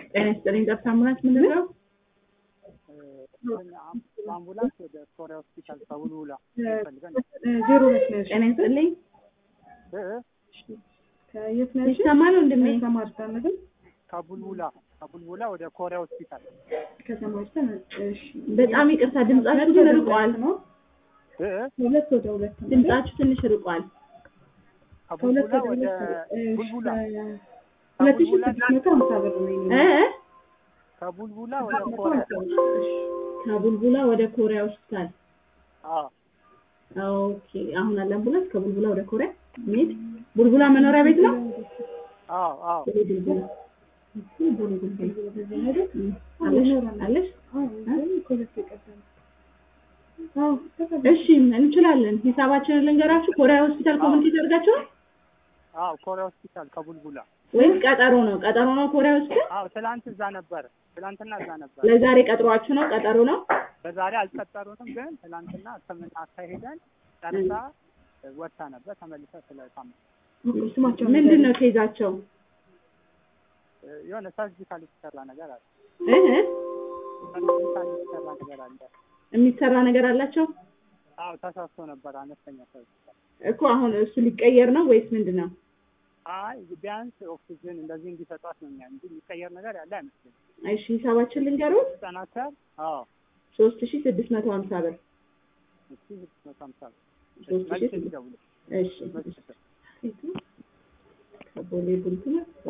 ጤና ይስጥልኝ። ጠብታ አምቡላንስ ምንድን ነው? አምቡላንስ ወደ ኮሪያ ሆስፒታል ከውልውላ ፈልገን ዜሮ ሁለት ነው። ጤና ይስጥልኝ። ከየት ነሽ? ይሰማል ወንድሜ? ከማርታ ነገር ከቡልቡላ ከቡልቡላ ወደ ኮሪያ ሆስፒታል ከሰማርታ እሺ። በጣም ይቅርታ ድምጻችሁ ግን ርቋል። ነው ሁለት ወደ ሁለት ነው። ድምጻችሁ ትንሽ ርቋል። ከሁለት ከቡልቡላ ወደ ወደ ሁለት እ፣ ቡልቡላ ሁለት ሺህ ስድስት መቶ ሀምሳ ብር ነው የኔ እ ከቡልቡላ ወደ ኮሪያ ከቡልቡላ ወደ ኮሪያ ሆስፒታል። አዎ ኦኬ አሁን አለ አምቡላንስ ከቡልቡላ ወደ ኮሪያ ሚሄድ ቡልቡላ መኖሪያ ቤት ነው። አዎ አዎ ቦሌ ቡልቡላ ቦሌ ቡልቡላ አለሽ አለሽ አዎ እሺ እንችላለን። ሂሳባችንን ልንገራችሁ። ኮሪያ ሆስፒታል ኮሚኒቲ ተደርጋችኋል አዎ ኮሪያ ሆስፒታል ከቡልቡላ ወይስ ቀጠሮ ነው? ቀጠሮ ነው ኮሪያ ሆስፒታል። አዎ ትላንት እዛ ነበር ትላንትና እዛ ነበር ለዛሬ ቀጥሯችሁ ነው? ቀጠሮ ነው። በዛሬ አልቀጠሩንም ግን ትላንትና ሕክምና አካሄደን ጨርሳ ወጥታ ነበር ተመልሳ ስለታመ ስማቸው ምንድን ነው ኬዛቸው? የሆነ ሰርጂካል የተሰራ ነገር አለ እህ ሰርጂካል የተሰራ ነገር አለ የሚሰራ ነገር አላቸው አዎ ተሳስቶ ነበር አነስተኛ ሰርጂካል እኮ አሁን እሱ ሊቀየር ነው ወይስ ምንድን ነው? አይ ቢያንስ ኦክሲጅን እንደዚህ እንዲሰጧት ነው የሚያ እንጂ የሚቀየር ነገር ያለ አይመስለኝም እሺ ሂሳባችን ልንገሩት ሲጠናከር አዎ ሶስት ሺ ስድስት መቶ ሀምሳ ብር እሺ ስድስት መቶ ሀምሳ ብር ሶስት ሺ መልስ ስድስት ይደውሉ እሺ ከቦሌ ቡልቡላ